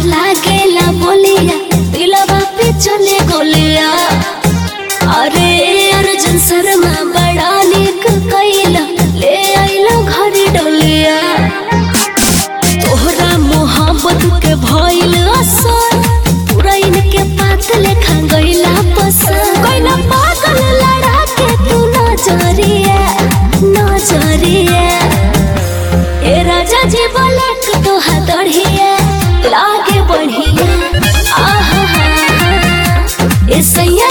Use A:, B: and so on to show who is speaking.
A: लागेला बोलिया दिलवा पे चले गोलिया अरे अर्जुन शर्मा बड़ा निक कैला ले आइला घर डोलिया तोहरा मोहब्बत के भइल असर पूरा इनके पात लेखा गइला पसंद गइला पागल लड़ा के तू नजरिया नजरिया ए राजा जी बोलक तो हदड़िया लागे बढ़िया आहा हा हा ए सैया